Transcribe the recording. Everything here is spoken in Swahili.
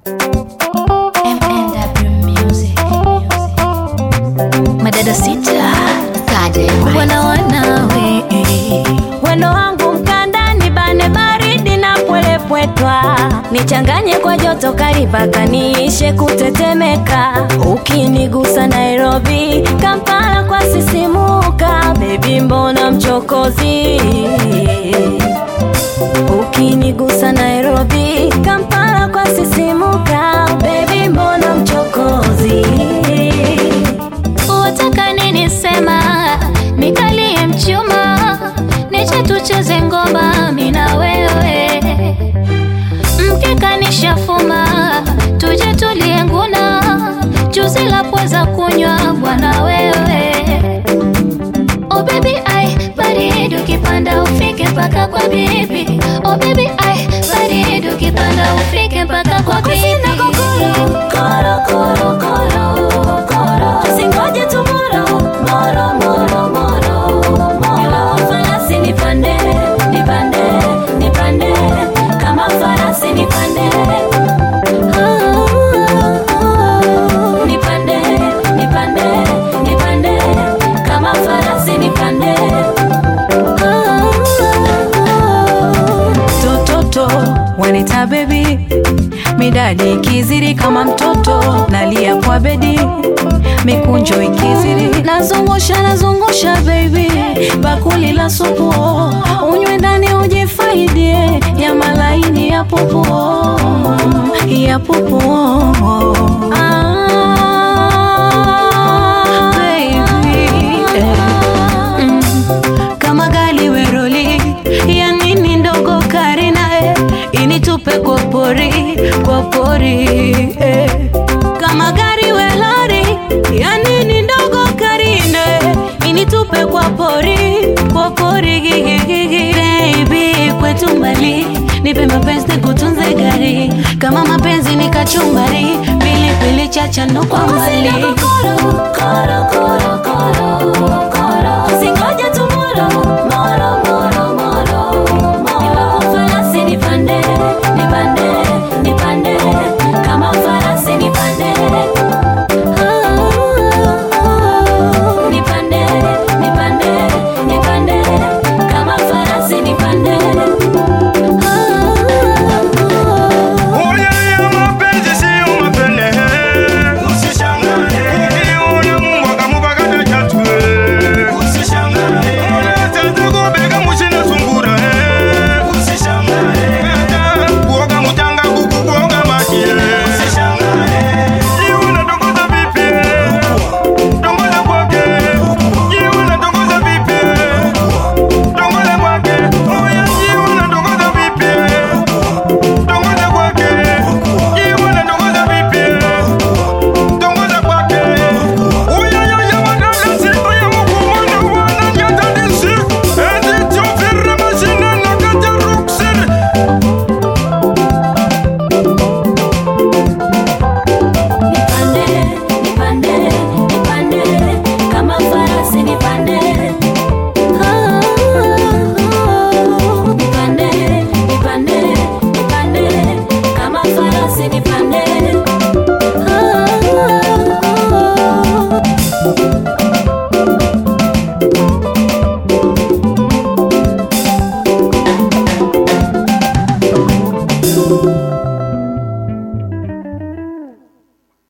MNW Music. Madada sita wana wanawe Weno wangu mkandani bane baridi na pwelepwetwa nichanganye kwa joto kali mpaka niishe kutetemeka ukinigusa Nairobi Kampala kwa sisimuka bebi mbona mchokozi ukinigusa Nairobi Kampala kwa sisimuka bebi mbona mchokozi wataka nini sema nikalie mchuma niche tucheze ngoma mina wewe mkeka nishafuma tuje tulie nguna juzi la pweza kunywa bwana wewe Oh baby ai baridi ukipanda ufike mpaka kwa bibi Oh baby ai baridi ukipanda ufike mpaka kwa bibi Sina kokoro, koro, koro, koro, koro. Usingoje tomorrow, moro, moro, moro, moro. Farasi nipande, nipande, nipande. Kama farasi nipande. Ah, nipande, nipande, nipande. Kama farasi nipande. tototo wanita bebi midadi ikizidi kama mtoto nalia kwa bedi mikunjo ikizidi nazungusha nazungusha bebi bakuli la supu unywe ndani ujifaidie ya malaini ya pupu ya pupu ah, baby, eh. Mm. kama gali weroli ya nini ndogo karina eh, initupe kwa pori kwa pori eh. kama gari welori ya nini ndogo karina eh, initupe kwa pori kwa pori gigigigi baby kwetu mbali nipe mapenzi nikutunze gari kama mapenzi ni kachumbari pilipili chacha kwa mbali Koro, koro, koro, koro, koro. Usingoje tomorrow, moro, moro, moro, moro. Farasi nipande, nipande, nipande. Kama farasi nipande. Ah, nipande, nipande, nipande. Kama farasi nipande. Oye ya mapenzi siyo mapene Usishangae Ukiona Mungu akamupaka tachatwe Usishangae Tata kubeka mushina sungura Usishangae Tata kuoga mchanga kuku kuoga maji Usishangae Jiwana tongoza vipi Tongoza kwake Jiwana tongoza vipi Tongoza kwake Oye jiwana tongoza vipi Tongoza kwake Jiwana tongoza vipi Tongoza kwake Uya ya ya wadada siku ya mukumunu wana nyatadisi Ezi chofira mashina na kaja ruksiri Nipande, nipande, nipande, kama farasi nipande. Ah, nipande, nipande, nipande, kama farasi nipande.